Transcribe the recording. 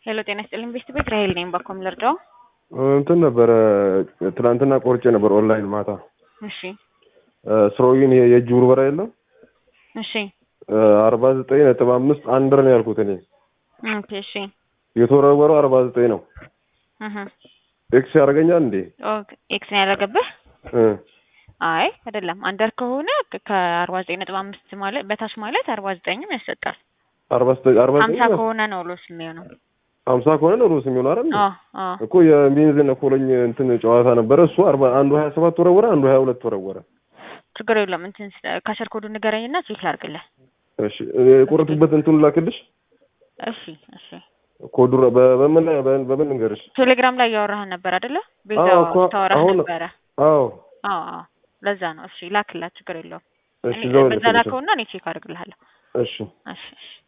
ሄሎ ጤና ይስጥልኝ ቤስት ቤት ራሄል ነኝ። ባኮም ልርዳው? እንትን ነበረ ትናንትና ቆርጬ ነበር ኦንላይን ማታ እሺ ስሮዊን የእጅ ውርበራ የለም እሺ አርባ ዘጠኝ ነጥብ አምስት አንድር ነው ያልኩት እኔ ኦኬ እሺ የተወረወረው አርባ ዘጠኝ ነው እህ ኤክስ ያደርገኛል እንዴ ኦኬ ኤክስ ነው ያደረገብህ? እ አይ አይደለም አንደር ከሆነ ከአርባ ዘጠኝ ነጥብ አምስት ማለት በታች ማለት አርባ ዘጠኝም ያሰጣል። አርባ ዘጠኝ አርባ ሀምሳ ዘጠኝ ከሆነ ነው ሎስ የሚሆነው። ሀምሳ ከሆነ ነው ሩስ የሚሆን አይደል አዎ አዎ እኮ የሚንዝን ኮሎኝ እንትን ጨዋታ ነበረ እሱ አርባ አንዱ ሀያ ሰባት ወረወረ አንዱ ሀያ ሁለት ወረወረ ችግር የለም እንትን ካሸር ኮዱ ንገረኝና ቼክ ላድርግልህ። እሺ የቆረጡበት እንትኑ ላክልሽ እሺ እሺ ኮዱ በ- በምን ላይ- በ- በምን እንገርሽ ቴሌግራም ላይ እያወራህን ነበር አይደለ? ቤዛ አዎ እኮ ታወራህ አሁን- ነበረ። አዎ አዎ አዎ ለዛ ነው። እሺ ላክላት፣ ችግር የለውም። እሺ እኔ ዘው በዛ ላከውና እኔ ቼክ አድርግልሃለሁ። እሺ እሺ እሺ